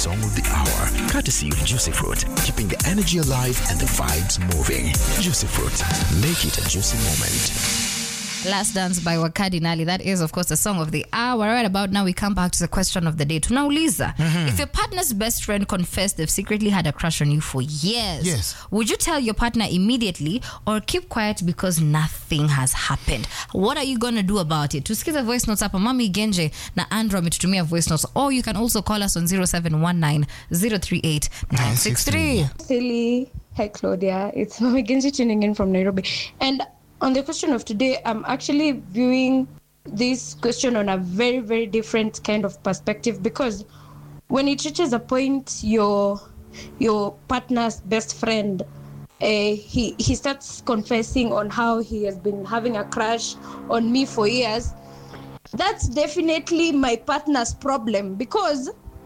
Song of the Hour, courtesy of Juicy Fruit, keeping the energy alive and the vibes moving. Juicy Fruit, make it a juicy moment. Last Dance by Wakadinali. That is, of course, the song of the hour. Right about now, we come back to the question of the day. Tunauliza, if your partner's best friend confessed they've secretly had a crush on you for years, Yes. would you tell your partner immediately or keep quiet because nothing has happened? What are you going to do about it? Tusikize voice notes hapa. Mami Genje na Andrew ametutumia voice notes. Or you can also call us on 0719 038 963. Silly. Hi, Claudia. It's Mami Genji tuning in from Nairobi. And on the question of today, I'm actually viewing this question on a very, very different kind of perspective because when it reaches a point, your your partner's best friend, uh, he he starts confessing on how he has been having a crush on me for years. That's definitely my partner's problem because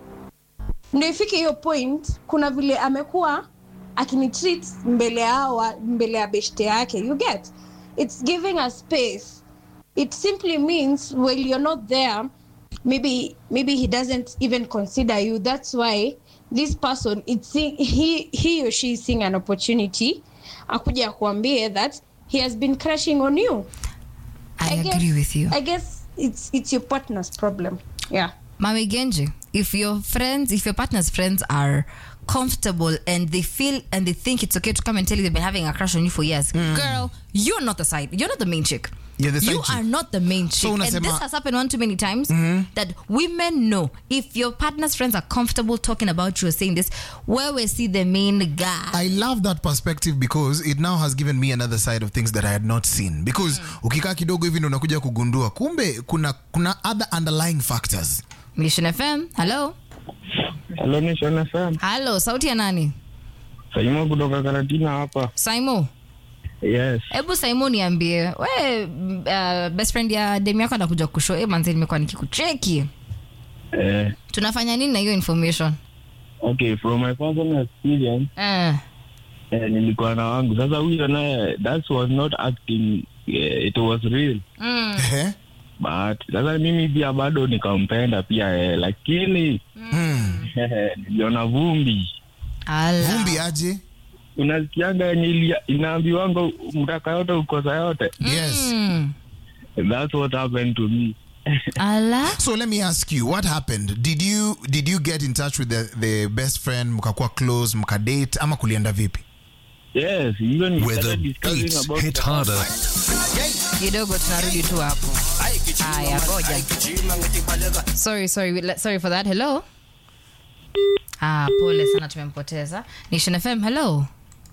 ndo ifike hiyo point kuna vile amekuwa akinitreat mbele yawa mbele ya beshte yake you get it's giving a space it simply means while you're not there maybe maybe he doesn't even consider you that's why this person it's see- he he or she is seeing an opportunity akuja akuambie that he has been crushing on you I, guess- agree with you. i guess it's it's your partner's problem yeah Mami Genji, if your friends, if your partner's friends are comfortable and they feel and they think it's okay to come and tell you they've been having a crush on you for years, girl, you're not the side. You're not the main chick. You're the side you chick. are not the main chick. So and unasema- this has happened one too many times that women know if your partner's friends are comfortable talking about you or saying this, where we see the main guy. I love that perspective because it now has given me another side of things that I had not seen. Because ukikaa kidogo hivi ndo unakuja kugundua kumbe kuna kuna other underlying factors. Mission FM, hello. Hello, Nation FM. Hello, sauti ya nani? Saimo kutoka Karatina hapa. Saimo. Yes. hebu saimo niambie we mm, uh, best friend ya dem yako anakuja kusho e manzi nimekuwa nikikucheki Eh, tunafanya nini na hiyo information okay, from my personal experience, uh, eh, nilikuwa na wangu. Sasa huyo naye that was not acting, eh, it was real. mm, Ehe. But sasa mimi pia bado nikampenda pia eh, lakini Mm. niliona vumbi. ala. Vumbi aje? Unasikianga yenye ilia- inaambiwanga mtaka yote ukosa yote. Yes. Mm, That's what happened to me. ala So let me ask you, what happened? Did you did you get in touch with the, the best friend mkakuwa close mkadate ama kulienda vipi? Yes, even we Where the started discussing beats about hit the- harder. kidogo tunarudi tu hapo haya ngoja sorry sorry we- le- sorry for that hello ah pole sana tumempoteza nation fm hello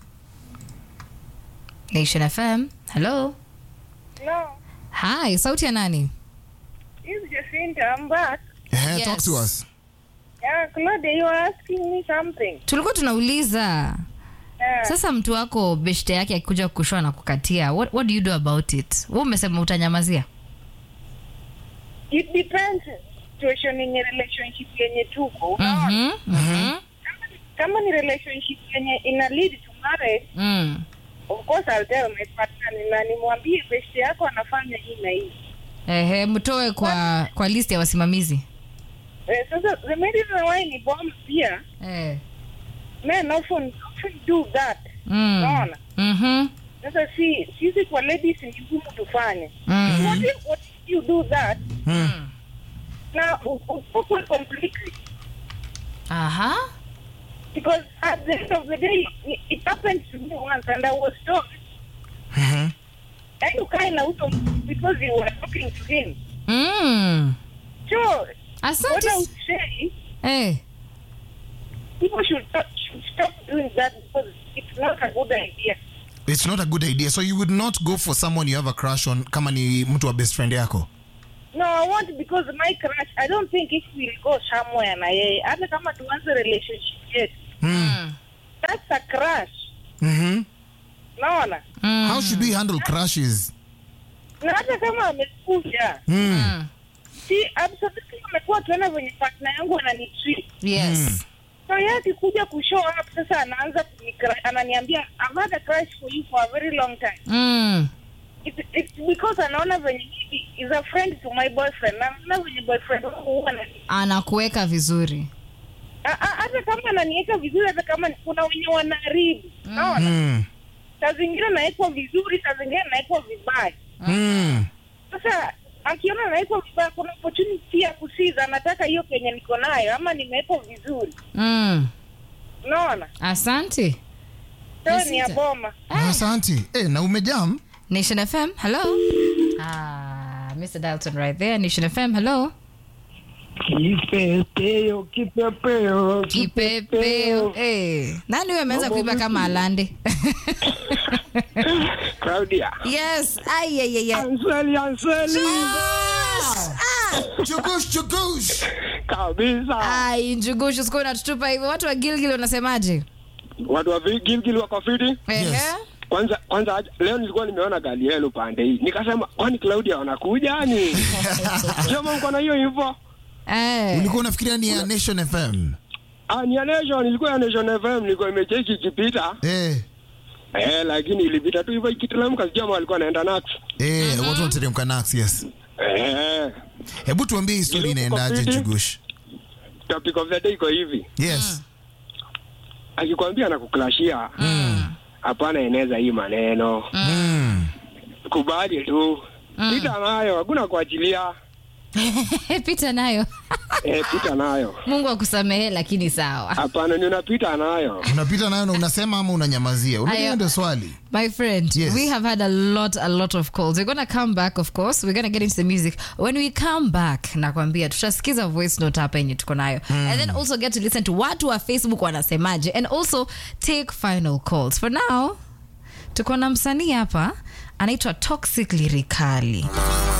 nation fm hello No, hi sauti ya nani it's Jacinta. I'm back. Ehe, Yes. talk to us. Yeah, Claudia, you are asking me something. tulikuwa tunauliza Yeah. sasa mtu wako beshte yake akikuja kushua na kukatia what, what do you do about it we umesema utanyamazia It depends situation yenye relationship yenye tuko. Unaona? Mhm, mhm, Kama ni relationship yenye ina lead to marriage, mm. of course I'll tell my partner na nimwambie best yako anafanya hii na hii. ehe mtoe kwa kwa list ya wasimamizi Eh, sasa the main reason why ni bomb pia eh. men often, often do that. mm. Unaona? Mhm, Sasa si sisi kwa ladies ni ngumu tufanye. mm. What if, what if you do that Mm. na ukukwe completely aha because at the end of the day it, it happened to me once and I was told Mhm. and you kind of because you were talking to him mm. so what asante I would say eh. people should stop, should stop doing that because it's not a good idea It's not a good idea. So you would not go for someone you have a crush on kama ni mtu wa best friend yako. no I want because my crush I don't think if we'll go somewhere na yeye hata kama tuanze relationship yetu Mm. that's a crush Mhm. naona Mm. How should we handle crushes? na hata kama amekuja Mm. si absolutely amekuwa tuona venye partner yangu ananitreat yes so yeye akikuja kushow up sasa anaanza kunikra- ananiambia I've had a crush for you for a very long time mm. It, it's because anaona venye he is a friend to my boyfriend na anaona venye boyfriend wangu huwa na anakuweka vizuri A- a- hata kama ananiweka vizuri, hata kama ni- kuna wenye wanaharibu, naona Mm. saa zingine nawekwa vizuri, saa zingine nawekwa vibaya. Mm. Sasa akiona nawekwa vibaya, kuna opportunity ya kusiza, anataka hiyo kenye niko nayo, ama nimewekwa vizuri, mm. unaona asante so ni ya Nasiza. boma. Asante. Eh, na umejam? nation fm hello ah, mr dalton right there nation fm hello Kipepeo, kipepeo, kipepeo hey. nani huyo ameanza kuimba kama alande Claudia. yes Ai, ai, ai, ai. Anseli, Anseli. Chukush, chukush. Kabisa. ai njugushu siku unatutupa hivyo watu wa gilgil wanasemaje Watu wa Vi- Gilgil wako fiti. Ehe. Kwanza kwanza aje- leo nilikuwa nimeona gari yenu pande hii. Nikasema kwani Claudia wanakuja ni? Sema mko na hiyo info? Eh. Ulikuwa unafikiria ni ya Nation FM? Ah, ni ya Nation, ilikuwa ya Nation FM, nilikuwa imecheki ikipita. Eh. Eh, lakini ilipita tu hivyo ikiteremka sijui ama walikuwa naenda Nax. Eh, watu wanateremka Nax, yes. Eh, Hebu tuambie hii story Ilikuwa inaendaje fiti. Chukush? topic of the day iko hivi. Yes. Akikwambia anakuklashia. Hapana, eneza hii maneno. Mm. Kubali tu. Pita nayo, hakuna kuachilia. pita nayo Eh, pita nayo. mungu akusamehe lakini sawa Hapana, ni unapita nayo. Unapita nayo na unasema ama unanyamazia? Unajua Ayo. ndio swali. My friend, Yes. we have had a lot, a lot of calls. We're gonna come back, of course. We're gonna get into the music. When we come back, nakwambia tutasikiza voice note hapa yenye tuko nayo. And then also get to listen to watu wa Facebook wanasemaje and also take final calls. For now, tuko na msanii hapa anaitwa Toxic Lyrically.